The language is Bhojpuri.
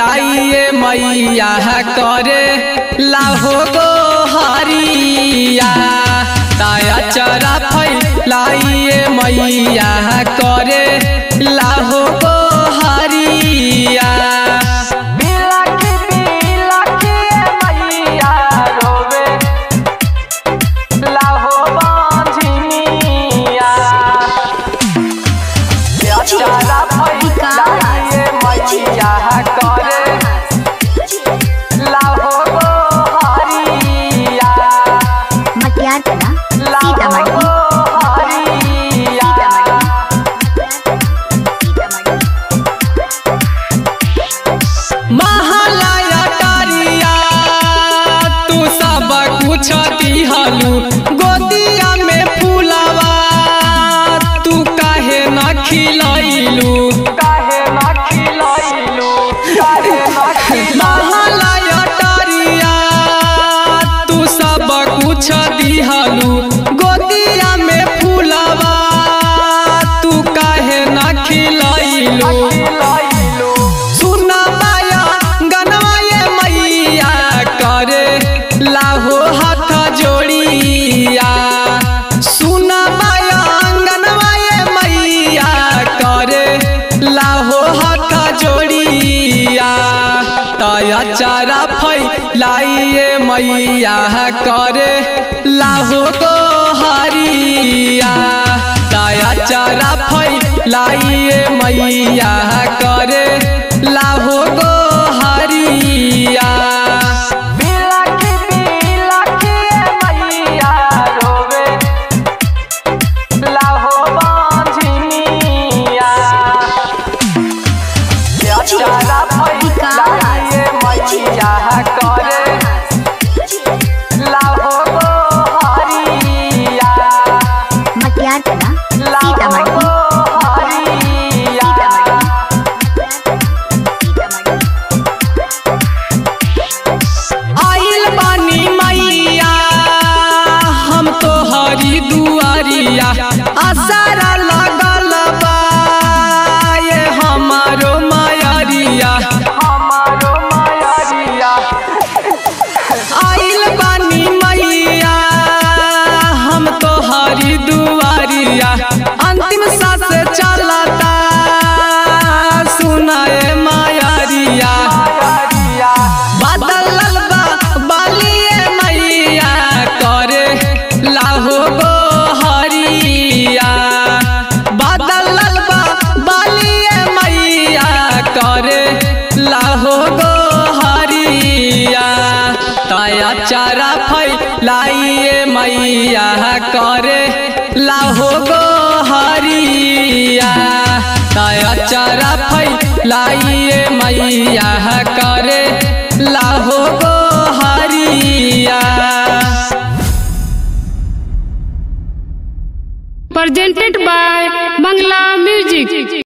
फैलाइए मैया करे लाहो गो हरिया ताया चरा फैलाइए मैया करे लाहो गो हरिया बिलखी बिलखी मैया रोवे लाहो बांझिनिया चारा फैलाइए मैया करे लाहो गो हरिया मटियार कला लाहो सीतामढ़ी गो हरिया महालया टारिया तू सब कुछ दिहलू गोदिया में फूलवा तू काहे न खिलैलू काहे न खिलैलू काहे न खिलैलू महालया टारिया तू सब कुछ दिहलू गोदिया में फूलवा तू काहे न खिलैलू सुना माया गनवा ये मैया करे लाहो हाथ जोड़िया सुना माया गनवा ये मैया करे लाहो हाथ जोड़िया तया चारा फैलाइए मैया करे लाहो गो हरिया तया चारा फैलाइए मैया करे लाहो गो हरिया बिलखी बिलखी मैया रोवे लाहो बांझिनिया चारा फैलाइए मैया करे लाहो गो हरिया मटियार कला लाहो सीतामढ़ी गो हरिया आइल बानी मैया हम तो हरी दुआरिया आसारा लगल बा ये हमारो मायरिया हमारो मायरिया आइल बानी मैया हम तो हरी दुआरिया अंतिम सांस चलता सुनाए मायरिया बादल बा बालिए मैया करे लाहो गो हरिया बादल बा बालिए मैया करे लाहो गो हरिया तया चारा फैलाइए मैया करे लाहो गो हरिया तया चारा फैलाइए मैया करे लाहो गो हरिया presented by Bangla Music.